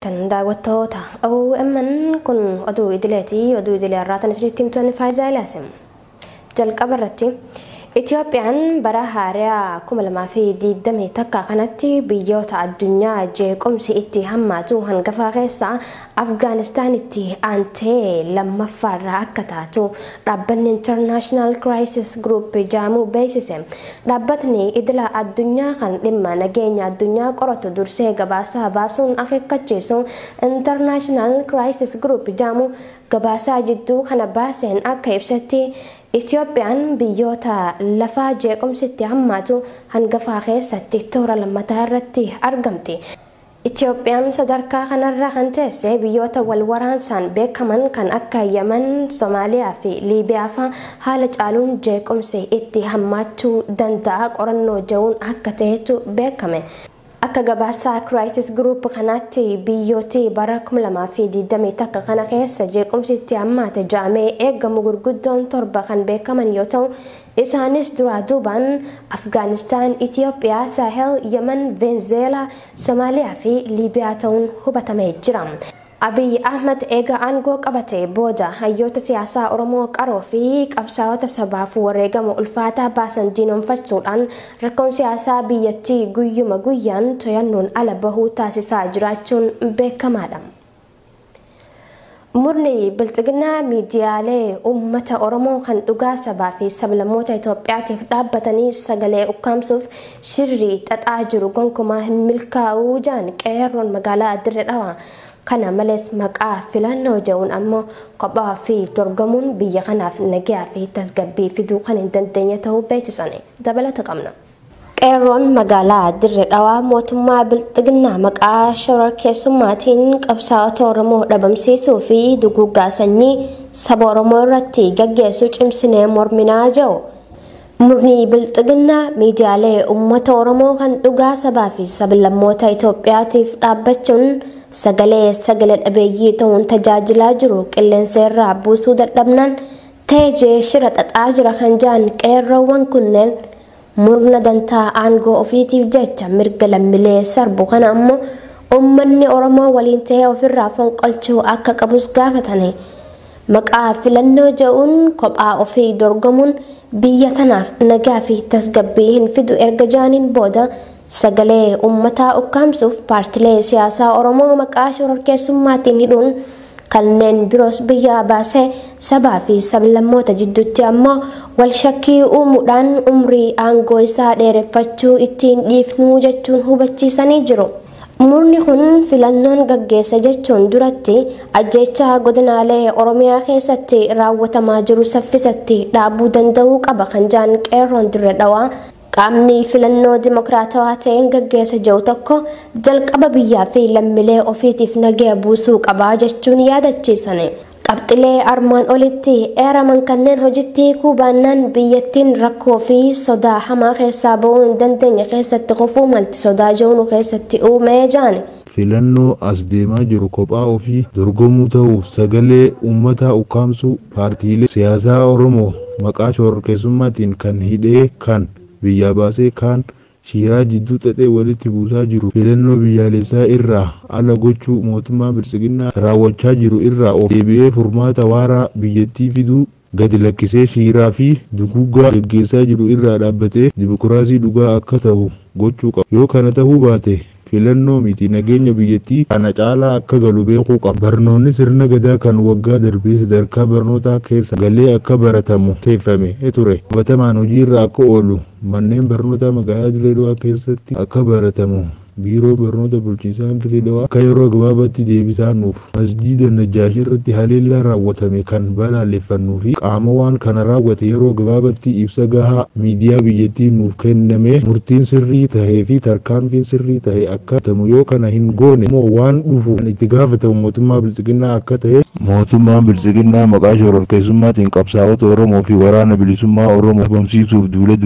jirtan daawwattoota OMN kun oduu idileeti oduu idilee irraatan isinitti himtuun faayidaa ilaasim jalqaba irratti Itiyoophiyaan bara haaraa 2020 takka kanatti biyyoota addunyaa jeequmsi itti hammaatu hangafa keessaa Afgaanistaanitti aantee lammaffaarraa akka taatu dhaabbanni International Crisis Group jaamuu beeksise. Dhaabbatni idila addunyaa kan dhimma nageenya addunyaa qoratu dursee gabaasaa baasuun akeekkachiisu International Crisis Group jaamuu gabaasaa jidduu kana baaseen akka ibsetti Itiyoophiyaan biyyoota lafaa jeequmsitti hammaatu hangafaa keessatti toora lammataa irratti argamti. Itiyoophiyaan sadarkaa kanarra kan teesse biyyoota wal waraansaan beekaman kan akka Yemen, Somaaliyaa fi Liibiyaa fa'aa haala caaluun jeequmsi itti hammaachuu danda'a qorannoo ja'uun akka ta'etu beekame. Akka gabaasaa Crisis Group kanaatti biyyooti bara 2020 takka kana keessa jeequmsi itti hammaate ja'amee eegamu gurguddoon torba kan beekaman yoo ta'u isaanis duraa duubaan Afgaanistaan, Itiyoophiyaa, Saahel, Yemen, Veenzuweelaa, Somaaliyaa fi Liibiyaa ta'uun hubatamee jira. Abiy Ahmed eega aangoo qabate booda hayyoota siyaasaa Oromoo qaroo fi qabsaa'ota sabaaf wareegama ulfaataa baasan diinoomfachuudhaan rakkoon siyaasaa biyyattii guyyuma guyyaan to'annoon ala bahuu taasisaa jiraachuun beekamaadha. Murni bilxiginaa miidiyaalee uummata Oromoo kan dhugaa sabaa fi sablammoota Itoophiyaatiif dhaabbatanii sagalee ukkaamsuuf shirrii xaxaa jiru gonkumaa hin milkaa'uu jaan qeerroon magaalaa Dirre Dhawaa. kana malees maqaa filannoo jedhuun ammoo kophaa fi dorgomuun biyya kanaaf nagaa fi tasgabbii fiduu kan hin dandeenye ta'uu beeksisan dabalata qabna. Qeerroon magaalaa Dirre Dhawaa mootummaa bilxiginaa maqaa shororkeessummaatiin qabsaa'ota Oromoo dhabamsiisuu fi duguuggaa sanyii saba Oromoo irratti gaggeessuu cimsinee morminaa jiru. Murni bilxiginaa miidiyaalee uummata Oromoo kan dhugaa sabaa fi sablammoota Itoophiyaatiif dhaabbachuun sagalee sagalee dhabeeyyii ta'uun tajaajilaa jiru qilleensa irraa buusuu dadhabnaan teejee shira xaxaa jira kan jaan qeerroowwan kunneen murna dantaa aangoo ofiitiif jecha mirga lammiilee sarbu kana ammoo uummanni oromoo waliin ta'ee ofirraa fonqolchuu akka qabus gaafatani maqaa filannoo jedhuun kophaa ofii dorgomuun biyya tanaaf nagaa fi tasgabbii hin fidu erga jaaniin booda sagalee uummataa ukkaamsuuf paartilee siyaasaa oromoo maqaa shororkeessummaatiin hidhuun kanneen biroos biyyaa baasee sabaa fi sablammoota jidduutti ammoo wal shakkii uumuudhaan umrii aangoo isaa dheereffachuu ittiin dhiifnuu jechuun hubachiisanii jiru. Murni kun filannoon gaggeessa jechuun duratti ajjechaa godinaalee Oromiyaa keessatti raawwatamaa jiru saffisatti dhaabuu danda'uu qaba kan jaan qeerroon dirre dhawaa qaamni filannoo dimokiraatawaa ta'een gaggeessa jiru tokko jalqaba biyyaa fi lammiilee ofiitiif nagaa buusuu qabaa jechuun yaadachiisan. Qabxilee armaan olitti eeraman kanneen hojiitti hiikuu baannaan biyyattiin rakkoo fi sodaa hamaa keessaa ba'uu hin dandeenye keessatti kufuu malti sodaa jiru keessatti uumee jaani. filannoo as deemaa jiru kophaa ofii dorgomuu ta'uuf sagalee uummataa ukkaamsuu paartiilee siyaasaa oromoo maqaa shororkeessummaatiin kan hidhee kan biyyaa baasee kaan shiiraa jidduu xaxee walitti buusaa jiru filannoo biyyaalessaa irraa ala gochuu mootummaa biltsiginnaa raawwachaa jiru irraa of deebi'ee furmaata waaraa biyyattii fiduu gadi lakkisee shiiraa fi duguuggaa gaggeessaa jiru irraa dhaabbatee dimokiraasii dhugaa akka ta'u gochuu qaba yoo kana ta'uu baate filannoo miti nageenya biyyattii kana caalaa akka galu beekuu qaba barnoonni sirna gadaa kan waggaa darbee sadarkaa barnootaa keessa galee akka baratamu teeffame ture qabatamaan hojiirra akka oolu manneen barnootaa magaalaa Dirreedawaa keessatti akka baratamu biiroo barnoota bulchiinsaa Dirreedawaa akka yeroo gabaabaatti deebisaa nuuf masjiida Najjaashi irratti haleellaa raawwatame kan balaaleffannuu fi qaama waan kana raawwate yeroo gabaabaatti ibsa gahaa miidiyaa biyyattii nuuf kenname murtiin sirrii tahee fi tarkaanfiin sirrii tahe akka tamu yoo kana hin goone immoo waan dhufu kan itti gaafatamu mootummaa biltsiginnaa akka ta'e mootummaan biltsiginnaa maqaa shororkeessummaatiin qabsaa'ota oromoo fi waraana bilisummaa oromoo dhabamsiisuuf duula duguggaa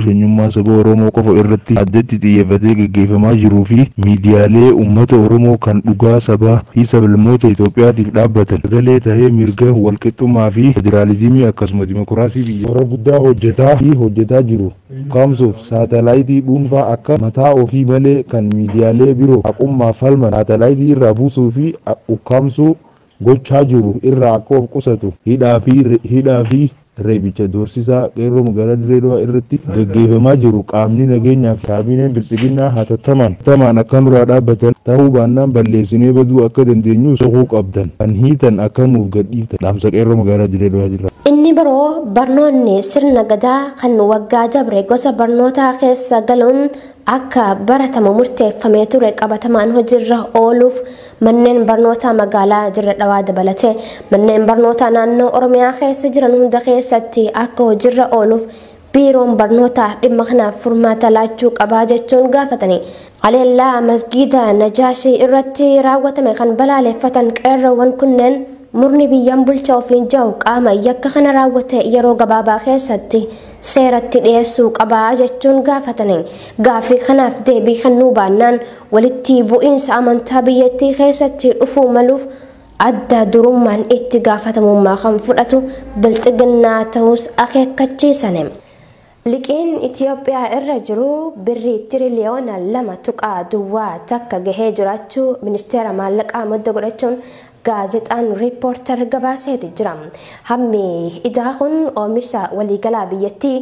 eenyummaa saba Oromoo qofa irratti addatti xiyyeeffatee gaggeeffamaa jiruu fi miidiyaalee uummata Oromoo kan dhugaa sabaa fi sablammoota Itoophiyaatiif dhaabbatan sagalee tahee mirga walqixxummaa fi federaalizimii akkasuma dimokiraasii biyya hora guddaa hojjetaa fi hojjetaa jiru. Kaamsuuf saatalaayitii dhuunfaa akka mataa ofii malee kan miidiyaalee biroo haqummaa falman saatalaayitii irraa buusuu fi ukkaamsuu gochaa jiru irraa akka of qusatu hidhaa fi hidhaa fi reebicha doorsisaa qeerroo magaalaa Dirreedawaa irratti gaggeeffamaa jiru qaamni nageenyaa fi kaabineen bilchiginaa hatattamaan tamaan akka nurraa dhaabbatan ta'uu baannaan balleessinee baduu akka dandeenyu soquu qabdan kan hiitan akka nuuf gadhiiftan dhaamsa qeerroo magaalaa Dirreedawaa jira. Inni biroo barnoonni sirna gadaa kan waggaa dabre gosa barnootaa keessa galuun akka baratamu murteeffamee ture qabatamaan hojiirra ooluuf manneen barnootaa magaalaa Dirree Dhawaa dabalate manneen barnootaa naannoo Oromiyaa keessa jiran hunda keessatti akka hojiirra ooluuf biiroon barnootaa dhimma kanaaf furmaata laachuu qabaa jechuun gaafatanii haleellaa masgiida Najaashii irratti raawwatame kan balaaleffatan qeerroowwan kunneen murni biyyaan bulchaa ofiin jiru qaama yakka kana raawwate yeroo gabaabaa keessatti seeratti dhiyeessuu qabaa jechuun gaafatanii gaaffii kanaaf deebii kennuu baannaan walitti bu'iinsa amantaa biyyattii keessatti dhufuu maluuf adda durummaan itti gaafatamummaa kan fudhatu bilxiginnaa ta'us akeekkachiisane. Liqiin Itoophiyaa irra jiru birrii tiriliyoona lama tuqaa duwwaa takka gahee jiraachuu ministeera maallaqaa madda godhachuun gaazexaan riippoortar gabaaseeti jira. Hammi idaa kun oomisha waliigalaa biyyattii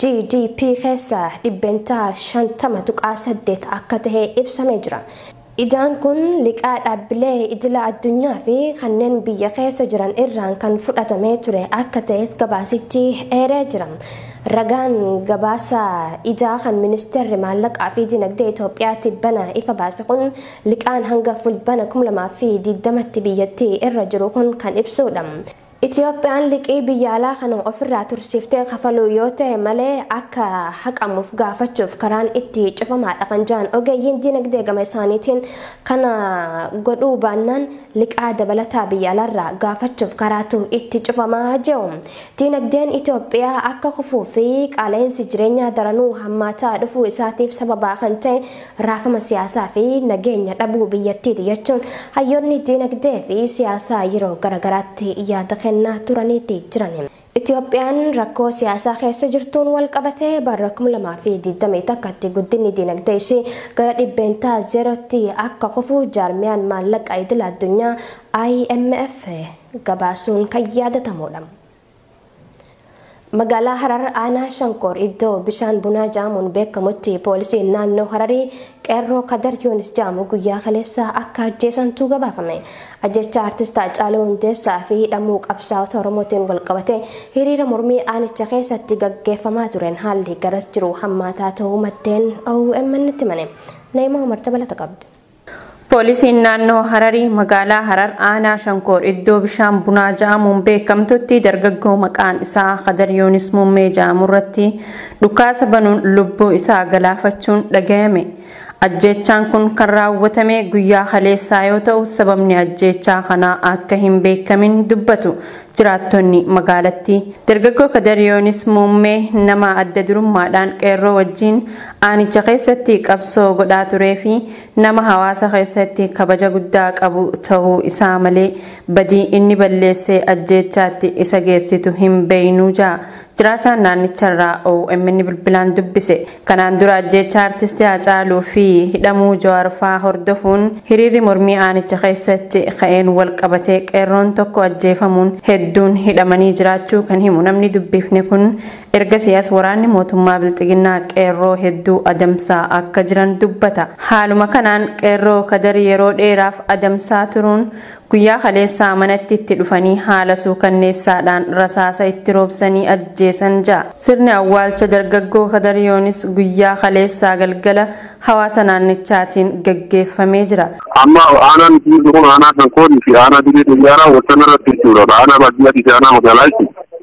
GDP keessa dhibbentaa shantama tuqaa saddeet akka tahe ibsamee jira. Idaan kun liqaa dhaabbilee idila addunyaa fi kanneen biyya keessa jiran irraan kan fudhatamee ture akka ta'es gabaasichi eeree jira. Ragaan gabaasa idaa kan ministeerri maallaqaa fi dinagdee Itoophiyaatti bana ifa baase kun liqaan hanga fulbana 2020tti biyyattii irra jiru kun kan ibsudha. Itoophiyaan liqii biyya alaa kana ofirraa tursiiftee kafaluu yoo ta'e malee akka haqamuuf gaafachuuf karaan itti cufamaadha kan jiran ogeeyyiin dinagdee gama isaaniitiin kana godhuu baannaan liqaa dabalataa biyya alaarraa gaafachuuf karaatu itti cufamaa jiru. Dinagdeen Itoophiyaa akka kufuu fi qaala'insi jireenyaa daranuu hammaataa dhufuu isaatiif sababaa kan ta'e raafama siyaasaa fi nageenya dhabuu biyyattiiti jechuun hayyoonni dinagdee fi siyaasaa yeroo garagaraatti yaada kennaa turaniitti jiran. Itoophiyaan rakkoo siyaasaa keessa jirtuun wal qabatee bara 2021tti guddinni dinagdee ishee gara dhibbeentaa zeerootti akka kufuu jaarmiyaan maallaqa idil addunyaa IMF gabaasuun kan yaadatamudha. Magaalaa Harar aanaa Shankoor iddoo bishaan bunaa jaamuun beekamutti poolisiin naannoo Hararii qeerroo Kadar Yoonis jaamu guyyaa kaleessaa akka ajjeesantu gabaafame. Ajjecha artistaa Haacaaluu Hundeessaa fi hidhamuu qabsaa'ota Oromootiin walqabate hiriira mormii aanicha keessatti gaggeeffamaa tureen haalli garas jiru hammaataa ta'uu maddeen OMN itti himane. Neemaa Umarta balata qabdi. Poolisiin naannoo Hararii magaalaa Harar aanaa Shankoor iddoo bishaan bunaa ja'amuun beekamtutti dargaggoo maqaan isaa Kadar Yoonis Muummee ja'amu irratti dhukaasa banuun lubbuu isaa galaafachuun dhagayame. Ajjeechaan kun kan raawwatame guyyaa kaleessaa yoo ta'u sababni ajjeechaa kanaa akka hin beekamin dubbatu jiraattonni magaalattii. Dargaggoo Kadar Yoonis Muummee nama adda durummaadhaan qeerroo wajjin aanicha keessatti qabsoo godhaa turee fi nama hawaasa keessatti kabaja guddaa qabu ta'uu isaa malee badii inni balleessee ajjeechaatti isa geessitu hin beeynuu ja'a. Jiraataan naannicharraa OMN bilbilaan dubbise. Kanaan dura ajjeechaa artistii Haacaaluu fi hidhamuu Jawaarfaa hordofuun hiriirri mormii aanicha keessatti ka'een wal qabatee qeerroon tokko ajjeefamuun hedduun hidhamanii jiraachuu kan himu namni dubbifne kun erga siyaas waraanni mootummaa bilxiginnaa qeerroo hedduu adamsaa akka jiran dubbata. Haaluma kanaan qeerroo kadar yeroo dheeraaf adamsaa turuun guyyaa kaleessaa manatti itti dhufanii haala suukanneessaadhaan rasaasa itti roobsanii ajjeesan ja'a. Sirni awwaalcha dargaggoo kadariyoonis guyyaa kaleessaa galgala hawaasa naannichaatiin gaggeeffamee jira. Amma aanaan itti kun aanaa kan koodii fi aanaa diree xiyyaaraa wal irratti jechuudha. Aanaa baadiyyaatti fi aanaa magaalaatti.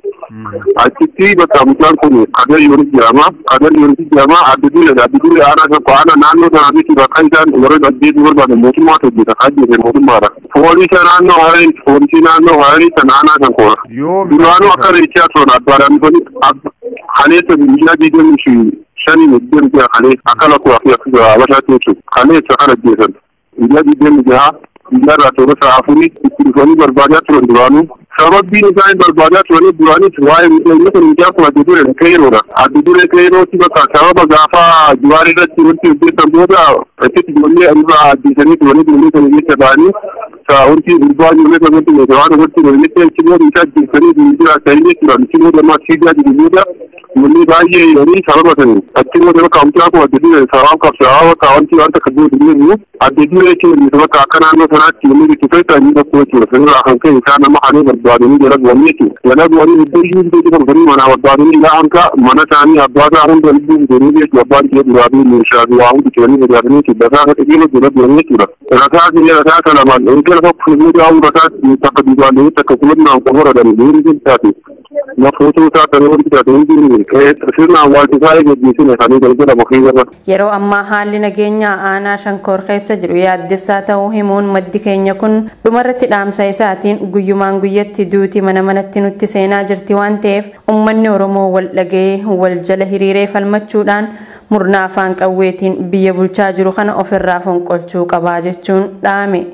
Achitti bakka mucaan kun kadar yoonis jedhama. Kadar yoonis jedhama. Adda duree adda duree aanaa kan aanaa naannoo sanaa jechuudha. Kan isaan warreen ajjeesuu barbaadan mootummaatu hojjeta. Kan ajjeese mootummaadha. Poolisa naannoo Hararii poolisii naannoo Hararii kan aanaa kan koora. Duraanuu akka reechaa turan abbaadhaan dhufanii kaleessa miidhaa diigamii fi shanii digdami jaha kalee akka lakkoo fi akka habashaatti jechuudha kalee isa kana ajjeesan guyyaa digdami jaha guyyaa irraa toora sa'a afurii itti dhufanii barbaadaa turan duraanuu sababbiin isaan barbaadaa turanii duraanis waa'ee miidhagina kun miidiyaa kun adda duree qeeroodha. Adda duree qeerooti bakka sababa gaafa juwaar irratti wanti hojjetan booda achitti ijoollee irraa ajjeesanii turanii ijoollee sana keessa ba'anii wanti gurbaa ijoollee sanatti meeshaa waan irratti ijoollee achi booda isa ajjeesanii miidiyaa ta'anii turan achi booda ammaa siidaa jiru booda ijoollee baay'ee yeroo sababa sanii achi booda bakka amtaa kun adda duree sababa qabsaa bakka wanti wanta akka booda jiru adda duree jechuun bakka akka naannoo sanaatti ijoollee itti feetaa inni tokko jechuudha. Sanirraa kan ka'e isaan nama halee barbaadanii jala bu'anii jechuudha. Jala bu'anii iddoo iyyuu iddoo tokko kan mana barbaadanii ilaa ka mana isaanii abbaa isaa hunda lubbuu godhanii jechuudha. Abbaan kee duraa fi meeshaa fi waa hundi kennanii barbaadanii jechuudha. Rasaa akka xiqqeema jala bu'anii jechuudha. Rasaa fi rasaa kana lamaan erga lafa fuullee daawuu rasaa takka duubaan takka kulannaan qofa radanii deemuu jechaati. Na footoo isaa kan wanti taate hundi sirna awwaalchisaa eeggachiisine kan galgala bakee irra. Yeroo ammaa haalli nageenyaa aanaa shankoor keessa jiru yaaddessaa ta'uu himuun maddi keenya kun dhumarratti dhaamsa isaatiin guyyumaan guyyatti duuti mana manatti nutti seenaa jirti waan ta'eef uummanni Oromoo wal dhaga'ee wal jala hiriiree falmachuudhaan murnaa afaan qawweetiin biyya bulchaa jiru kana ofirraa fonqolchuu qabaa jechuun dhaame.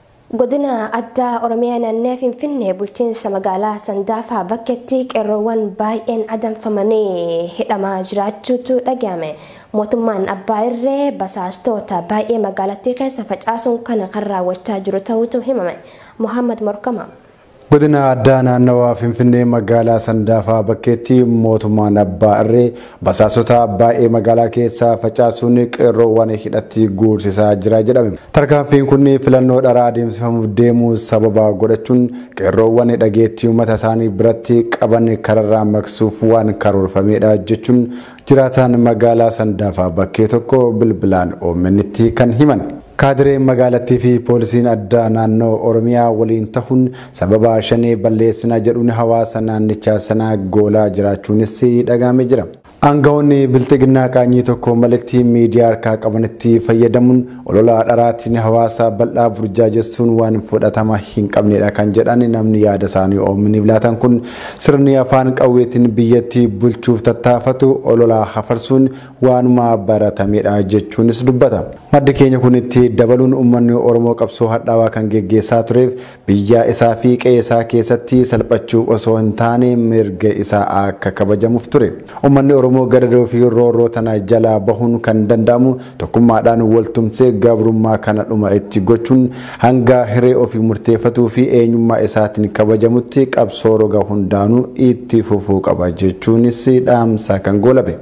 godina addaa oromiyaa naannoo finfinnee bulchiinsa magaalaa sandaafaa bakkeetti qeerroowwan baay'een adamfamanii hidhamaa jiraachuutu dhagahame mootummaan abbaa irree basaastoota baay'ee magaalattii keessa facaasuun kana kan raawwachaa jiru ta'uutu himame mohammad morkama. godina addaa naannawaa finfinnee magaalaa sandaafaa bakkeetti mootummaan abbaa irree basaasota baay'ee magaalaa keessa facaasuun qeerroowwan hidhatti guursisaa jira jedhame tarkaanfiin kun filannoo dharaa adeemsifamuuf deemuu sababa godhachuun qeerroowwan dhageettii uummata isaanii biratti qaban kararraa maqsuuf waan karoorfamedha jechuun jiraataan magaalaa sandaafaa bakkee tokko bilbilaan oomenitti kan himan. kaadireen magaalattii fi poolisiin addaa naannoo oromiyaa waliin tahuun sababa shanee balleessinaa jedhuun hawaasa naannichaa sanaa goolaa jiraachuunis dhagahame jira. Aangawoonni bilxiginnaa qaanyii tokko malatti miidiyaa harkaa qabanitti fayyadamuun olola dharaatiin hawaasa bal'aa burjaajessuun waan fudhatama hin qabnedha kan jedhan namni yaada isaanii oominiif laatan kun sirni afaan qawweetiin biyyattii bulchuuf tattaafatu olola hafarsuun waanuma baratamedha jechuunis dubbata. Maddi keenya kun itti dabaluun uummanni Oromoo qabsoo hadhaawaa kan geggeessaa tureef biyya isaa fi qe'ee isaa keessatti salphachuu osoo hin taane mirga isaa akka kabajamuuf ture. Uummanni Oromoo gadadoo fi roorroo tana jalaa bahuun kan danda'amu tokkummaadhaan waltumsee gabrummaa kana dhuma itti gochuun hanga hiree ofii murteeffatuu fi eenyummaa isaatiin kabajamutti qabsoo roga hundaanuu itti fufuu qaba jechuunis dhaamsa kan goolabe.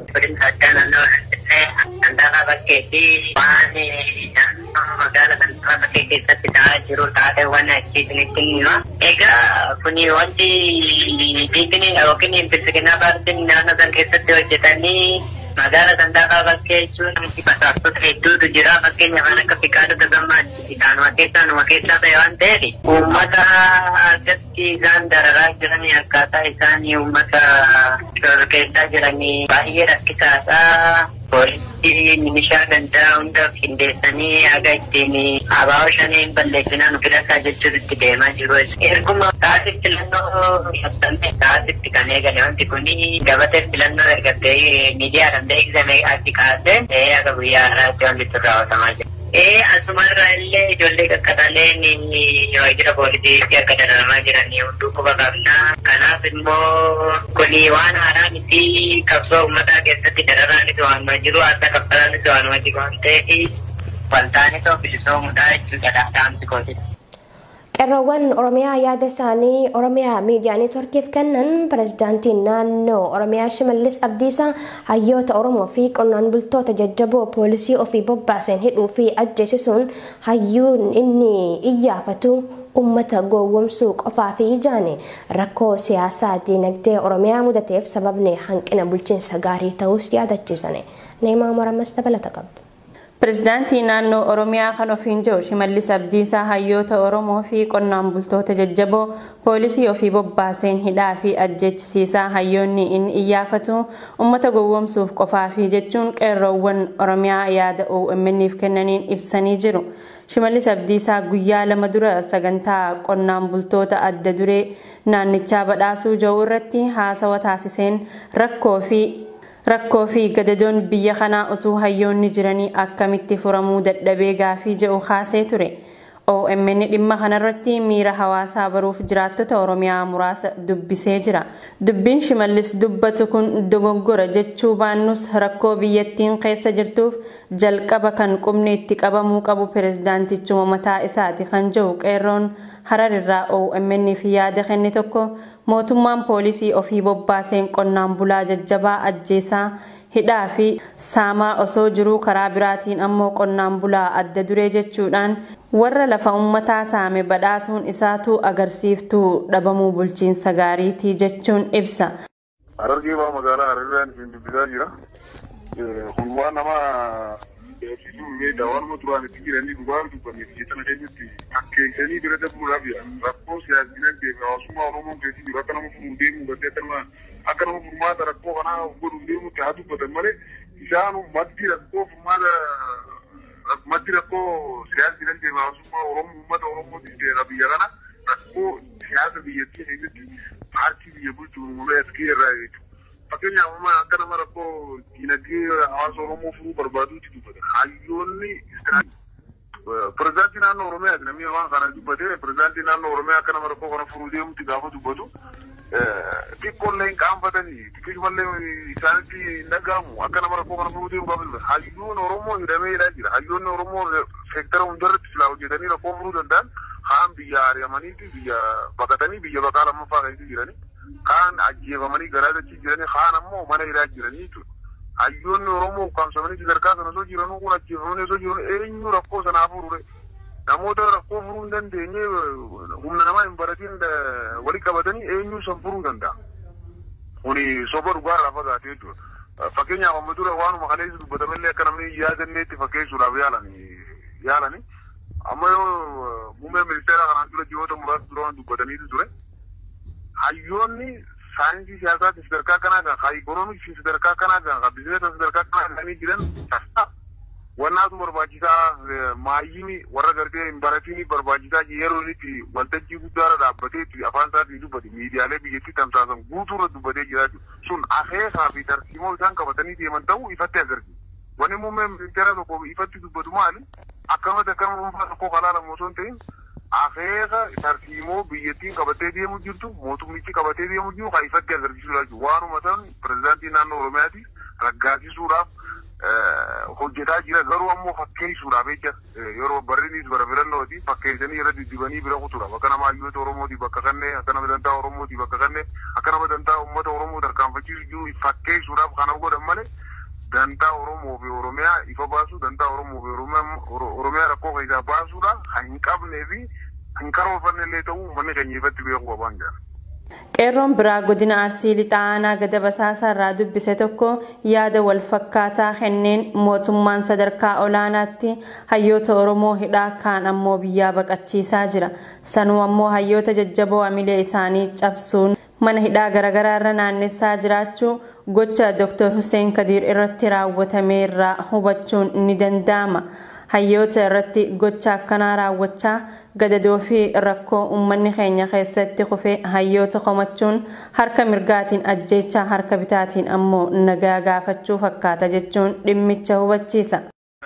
Sandaafaa bakkeetti waan magaala sandaafaa bakkee keessatti ta'aa jiru taateewwan achiisinitti hima. Egaa kuni wanti biifini yookiin bilbilinaa paartiin naannoo san keessatti hojjetanii magaala sandaafaa bakkee jechuun namti basaastota hedduutu jira fakkeenya kan akka fiqaadota gammaatti isaanuma keessaa numa keessaa ta'e waan ta'eef uummata argatti isaan dararaa jiranii akkaataa isaanii uummata shororkeessaa jiranii baay'ee rakkisaadha. poolisii milishaa gandaa hunda qindeessanii haga ittiin abaa'oo shaniin balleessinaan filataa jechuun itti deemaa jiru. Erguma taasif filannoo ibsamee taasitti kan eegale wanti kun gabatee filannoo ergatee miidiyaadhaan beeksisame achi kaasee haga guyyaa har'aatti wanti itti raawwatamaa jira. Ee asumarraa illee ijoollee qaqqabaleen waajjira poolisiitti akka dararamaa jiran hunduu quba qabna. Kanaaf immoo kuni waan haaraa miti qabsoo uummataa keessatti dararaanis waanuma jiru akka kaffalaanis waanuma jiru waan ta'eef waltaanee ta'u bilisoomuudhaa jechuudha dhaamsi kootidha. qeerroowwan oromiyaa yaada isaanii oromiyaa miidiyaa neetworkiif kennan pirezidaantiin naannoo oromiyaa shimallis abdiisaa hayyoota oromoo fi qonnaan bultoota jajjaboo poolisii ofii bobbaaseen hidhuu fi ajjeesisuun hayyuun inni iyyaafatu ummata gowwomsuu qofaa fi ijaane rakkoo siyaasaa diinagdee oromiyaa mudateef sababni hanqina bulchiinsa gaarii ta'us yaadachiisane neemaa maramas dabalata qabdu. Pireezidaantii naannoo Oromiyaa kan ofiin jiru Shimallis Abdiisaa hayyoota Oromoo fi qonnaan bultoota jajjaboo poolisii ofii bobbaaseen hidhaa fi ajjeechisiisaa hayyoonni inni iyyaafatu uummata gowwomsuuf qofaa fi jechuun qeerroowwan Oromiyaa yaada OMN'if kennaniin ibsanii jiru. Shimallis Abdiisaa guyyaa lama dura sagantaa qonnaan bultoota adda duree naannichaa badhaasuu jiru irratti haasawa taasiseen rakkoo fi rakkoo fi gadadoon biyya kanaa utuu hayyoonni jiranii akkamitti furamuu dadhabee gaafii jedhu kaasee ture. OMN dhimma kanarratti miira hawaasaa baruuf jiraattota Oromiyaa muraasa dubbisee jira. Dubbiin Shimallis dubbatu kun dogoggora jechuu baannus rakkoo biyyattiin keessa jirtuuf jalqaba kan qubni itti qabamuu qabu pirezidaantichuma mataa isaati kan jedhu qeerroon hararirraa OMN fi yaada kenne tokko mootummaan poolisii ofii bobbaaseen qonnaan bulaa jajjabaa ajjeesaa hidhaa fi saamaa osoo jiruu karaa biraatiin ammoo qonnaan bulaa adda duree jechuudhaan warra lafa ummataa saame badhaasuun isaatu agarsiiftuu dhabamuu bulchiinsa gaariitii jechuun ibsa. Harargee baa magaalaa Hararraan isin dubbisaa jira. Kun waan nama beeksisuu meeshaa waanuma duraan itti jiranii dhugaa dubbanne biyya sana keenyatti akkeessanii bira darbuudhaaf rakkoo siyaasa dinagdee fi hawaasummaa Oromoon keessa jiru akka nama furuu deemuu gadee akka nama akka nama furmaata rakkoo kanaa godhuuf deemutti haa dubbatan malee isaan maddi rakkoo furmaata maddi rakkoo siyaasa dinagdee fi hawaasummaa Oromoo uummata Oromootiif ta'e biyya kana rakkoo siyaasa biyyattii keessatti paartii biyya bulchu uumamee as irraa jechuudha. Fakkeenyaaf amma akka nama rakkoo dinagdee hawaasa Oromoo furuu barbaaduutti dubbata. Hayyoonni pirezidaantii naannoo Oromiyaati namni waan kana dubbatee pirezidaantii naannoo Oromiyaa akka nama rakkoo kana furuu deemutti gaafa dubbatu xiqqoollee hin qaanfatanii xiqqoomallee isaanitti hin dhaga'amu akka nama rakkoo kana furuu deemu gaafa dubbatu. Hayyoon Oromoo hidhamee hidhaa jira. Hayyoonni Oromoo seektara hundarratti silaa hojjetanii rakkoo furuu danda'an kaan biyya ari'amaniiti biyya baqatanii biyya baqaa lammaffaa keessatti jiranii. kaan ajjeefamanii garaa dachii jiranii kaan ammoo mana hidhaa jiranii jechuudha. Hayyoonni Oromoo ukkaamsamanii sadarkaa sana osoo jiranuu kun ajjeefamanii osoo jiran eenyu rakkoo sanaa furure. Namoota rakkoo furuu hin dandeenye humna namaa hin baratiin walii qabatanii eenyu san furuu danda'a. Kuni soba dhugaarraa fagaatee jechuudha. Fakkeenyaaf amma dura waanuma kaleessa dubbatamallee akka namni yaadanneetti fakkeessuudhaaf yaalanii yaalanii amma yoo muummee ministeera kanaan dura ji'oota muraasa dura dubbataniitu ture. hayyoonni saayinsii siyaasaatti sadarkaa kanaa kan haa ikoonoomiksi sadarkaa kanaa kan haa bizineesa sadarkaa kanaa kan jiran wannaatu barbaachisaa maayyini warra gartee hin baratini barbaachisaa yeroo inni waltajjii guddaarra dhaabbatee itti afaan isaatiin dubbate miidiyaalee biyyattii tamsaasan guutuurra dubbatee jira sun akeekaa fi tarsiimoo isaan qabatanii deeman ta'uu ifatti agarsiisa. Wanni muummee ministeera tokko ifatti dubbatu maali? Akkamatti akkama dhuunfaa tokko kalaalamu osoo hin ta'in akeeka tarsiimoo biyyattiin qabatee deemu jirtu mootummichi qabatee deemu jiru kan ifatti agarsiisuudhaaf jiru waanuma ta'an pirezidaantii naannoo oromiyaati raggaasisuudhaaf hojjetaa jira garuu ammoo fakkeessuudhaaf jecha yeroo barriinis bara filannooti fakkeessanii irra diddibanii bira kutuudhaaf akka nama hayyoota oromooti bakka kannee akka nama dantaa oromooti bakka kannee akka nama dantaa uummata oromoo tarkaanfachiisu jiru fakkeessuudhaaf kana godhan malee dantaa Oromoo fi Oromiyaa ifa baasuu dantaa Oromoo fi Oromiyaa rakkoo keessaa baasuudha kan hin qabnee fi hin karoorfanne illee ta'uu manni keenya ifatti beekuu qabaan jira. Qeerroon biraa godina Arsii Lixaanaa gada basaasaa irraa dubbise tokko yaada wal fakkaataa kenneen mootummaan sadarkaa olaanaatti hayyoota Oromoo hidhaa kaan ammoo biyyaa baqachiisaa jira. Sanuu ammoo hayyoota jajjaboo amilee isaanii cabsuun mana hidhaa garaagaraa irra naannessaa jiraachuu gocha Dr. Hussein Kadiir irratti raawwatame irraa hubachuun ni danda'ama. Hayyoota irratti gocha akkanaa raawwachaa gadadoo fi rakkoo uummanni keenya keessatti kufee hayyoota komachuun harka mirgaatiin ajjeechaa harka bitaatiin ammoo nagaa gaafachuu fakkaata jechuun dhimmicha hubachiisa.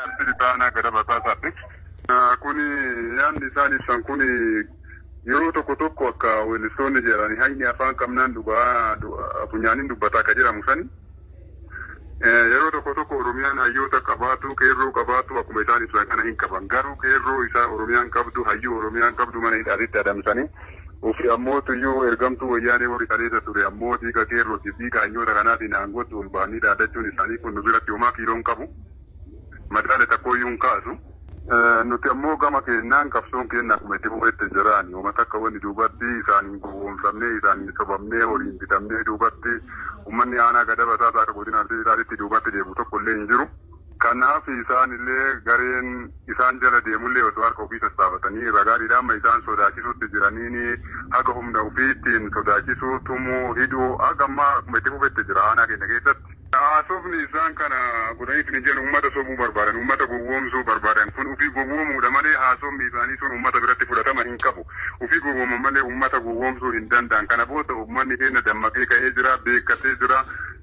Kuni yaadni isaan ibsan kuni yeroo tokko tokko akka weellistoonni jedhani hayni afaan qabnaan dhugaa funyaaniin dubbataa akka jedhamu sani yeroo tokko tokko oromiyaan hayyoota qabaatu qeerroo qabaatu akkuma isaan ibsan kana hin qaban garuu qeerroo isaa oromiyaan qabdu hayyuu oromiyaan qabdu mana hidhaatitti adamsanii ofi ammoo tuyyuu ergamtuu wayyaanee warri kaleessa ture ammoo dhiiga qeerrooti dhiiga hayyoota kanaatiin aangootti ol ba'anii dhaadachuun isaanii kun nu biratti homaa kiiloon qabu madaala takkooyyuu hin kaasu. nuti ammoo gama keenyaan qabsoon keenya akkuma itti fufetti jiraan uummata akka wanni duubatti isaaniin gowwoomsamnee isaaniin sobamnee horiin bitamnee duubatti uummanni aanaa gada basaa akka godina arsiisaatti duubatti deemu tokko illee hin jiru. Kanaaf isaan illee gareen isaan jala deemullee osoo harka ofii sassaabatanii ragaadhiidhaan isaan sodaachisuutti jiraniini haga humna ofiittiin sodaachisuu tumuu hidhuu haga ammaa akkuma itti fufetti jira aanaa keenya keessatti. Haasofni isaan kana godhaniif ni jedhu uummata sobuu barbaadan uummata gowwoomsuu barbaadan kun ofii gowwoomuudha malee haasofni isaanii sun uummata biratti fudhatama hin qabu ofii gowwoomu malee uummata gowwoomsuu hin danda'an kana booda uummanni keenya dammaqee ka'ee jira beekkatee jira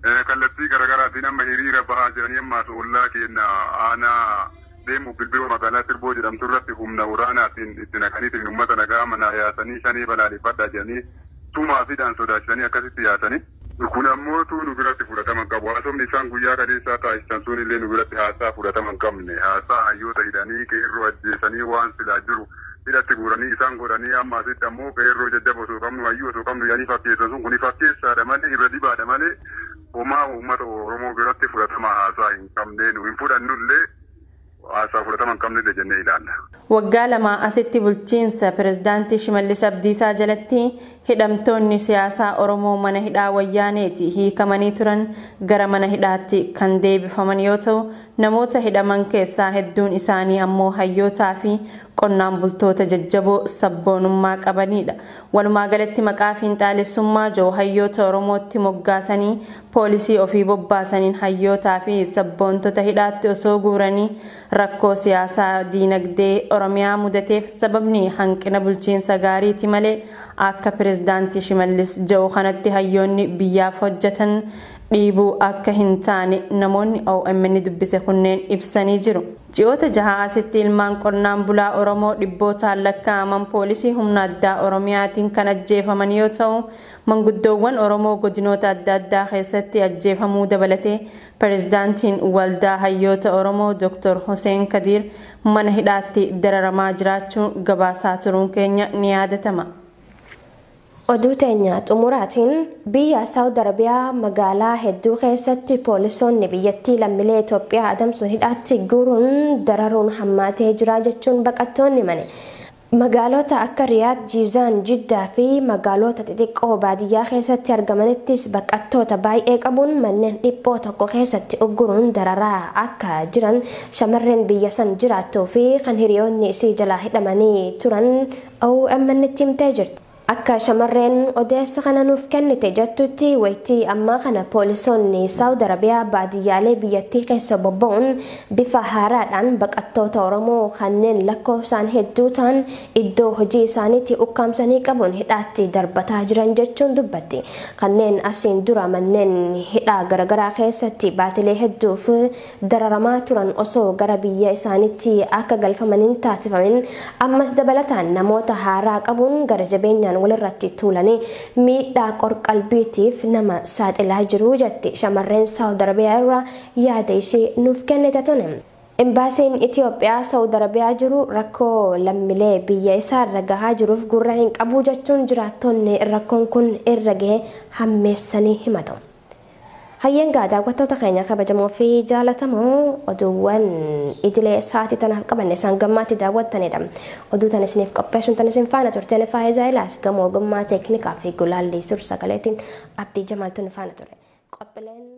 kallattii garaagaraatiin amma hiriira bahaa jiranii ammaas ollaa keenya aanaa deemu bilbiloo magaalaa Sirboo jedhamtu irratti humna waraanaatiin itti naqaniitiin uummata nagaa mana yaasanii shanii balaaleffadhaa jedhanii tumaa fidhaan sodaachisanii akkasitti yaasanii. Kun ammoo nu biratti fudhatama qabu. Haasofni isaan guyyaa kadeessaa taasisan sun illee nu biratti haasaa fudhatama hin qabne. Haasaa hayyoota hidhanii qeerroo ajjeesanii waan silaa jiru hidhatti guuranii isaan godhanii amma asitti ammoo qeerroo jajjaba osoo qabnu hayyuu osoo qabnu yaanii fakkeessan sun kuni fakkeessaadha malee irra dibaadha malee homaa uummata Oromoo biratti fudhatama haasaa hin qabne nu hin fudhannullee haasaa fudhatama hin qabne jennee ilaalla. Waggaa lama asitti bulchiinsa pirezidaantii Shimallis Abdiisaa jalatti hidhamtoonni siyaasaa Oromoo mana hidhaa wayyaaneeti hiikamanii turan gara mana hidhaatti kan deebifaman yoo ta'u namoota hidhaman keessaa hedduun isaanii ammoo hayyootaa fi qonnaan bultoota jajjaboo sabboonummaa qabanidha. Walumaa galatti maqaa fiinxaalessummaa joo hayyoota Oromootti moggaasanii poolisii ofii bobbaasaniin hayyootaa fi sabboontota hidhaatti osoo guuranii rakkoo siyaasaa diinagdee Oromiyaa mudateef sababni hanqina bulchiinsa gaariiti malee akka pirezidaantii Shimallis Jahu kanatti hayyoonni biyyaaf hojjetan dhiibuu akka hin taane namoonni OMN dubbise kunneen ibsanii jiru. Ji'oota jaha asitti ilmaan qonnaan bulaa Oromoo dhibbootaan lakkaa'aman poolisii humna addaa Oromiyaatiin kan ajjeefaman yoo ta'u manguddoowwan Oromoo godinoota adda addaa keessatti ajjeefamuu dabalatee pirezidaantiin waldaa hayyoota Oromoo Dr. Hussein Kadiir mana hidhaatti dararamaa jiraachuun gabaasaa turuun keenya ni yaadatama. Oduu teenya xumuraatiin biyya Saawud Arabiyaa magaalaa hedduu keessatti poolisoonni biyyattii lammiilee Itoophiyaa adamsuun hidhaatti guuruun dararuun hammaatee jira jechuun baqattoonni mane. Magaalota akka Riyaad, Jiizaan, Jiddaa fi magaalota xixiqqoo baadiyyaa keessatti argamanittis baqattoota baay'ee qabuun manneen dhiphoo tokko keessatti ugguruun dararaa akka jiran shamarreen biyya san jiraattuu fi kan hiriyoonni isii jalaa hidhamanii turan OMN itti himtee jirti. Akka shamarreen odeessa kana nuuf kennite jettutti waytii ammaa kana poolisoonni Saawud Arabiyaa baadiyyaalee biyyattii keessa bobba'uun bifa haaraadhaan baqattoota Oromoo kanneen lakkoofsaan hedduu ta'an iddoo hojii isaaniitti ukkaamsanii qabuun hidhaatti darbataa jiran jechuun dubbatti. Kanneen asiin dura manneen hidhaa garaagaraa keessatti baatilee hedduuf dararamaa turan osoo gara biyya isaaniitti akka galfamaniin taasifamin ammas dabalataan namoota haaraa qabuun gara jabeenyaan walirratti tuulanii miidhaa qorqalbiitiif nama saaxilaa jiru jetti shamarreen saawud arabiyaa irraa yaada ishee nuuf kennite tuni. Imbaasiin Itoophiyaa Saawud Arabiyaa jiru rakkoo lammiilee biyya isaa irra gahaa jiruuf gurra hin qabu jechuun jiraattonni rakkoon kun irra gahe hammeessanii himatu. Hayyangaa daawwattoota keenya kabajamoo fi jaalatamoo oduuwwan idilee sa'aatii tanaaf qabanne isaan gammaatti daawwattanidha. Oduu tan isiniif qopheessuun tan isin faana turteen faayidaa ilaas gamoo ogummaa teeknikaa fi gulaallee suur sagaleetiin abdii jamaaltuun faana ture. Qophiileen